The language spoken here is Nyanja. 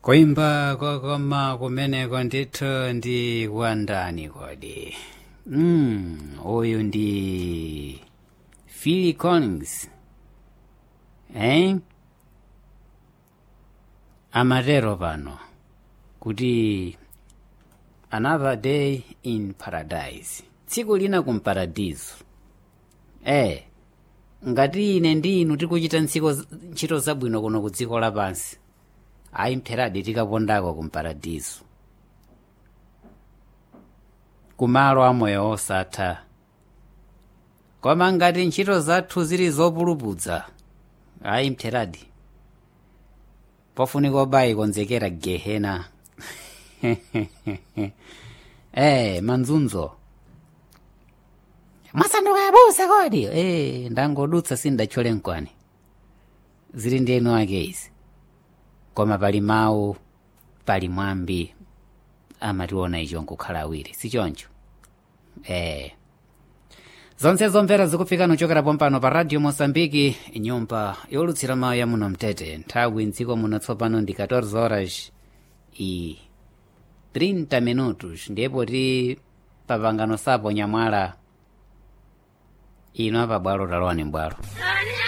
kuimba kwakoma kumeneko ndithu ndi wandani kodi mm, uyu ndi phil collins eh? amatero pano kuti another day in paradise tsiku lina kumparadiso eh ngati ine ndi inu tikuchita ntsiko ntchito zabwino kuno ku dziko lapansi ayi mpheradi tikapondako kumparadiso kumalo amoyo osatha koma ngati ntchito zathu zili zopulupudza ayi mpheradi pofunika obayi konzekera gehena eh manzunzo mwasanduka yabusa kodi eh ndangodutsa sindatchole nkwani zili ndi enu ake izi koma pali mawu pali mwambi amationa icho nkukhala awiri sichoncho eh zonse zomvera zikufika nuchokera pompano pa radio mosambiki nyumba yolutsira mawu ya muno mtete nthawi mdziko muno tsopano ndi 14 horas i 30 minutos ndipo ti papangano sapo nyamwala ino apa bwalo talowani mbwalo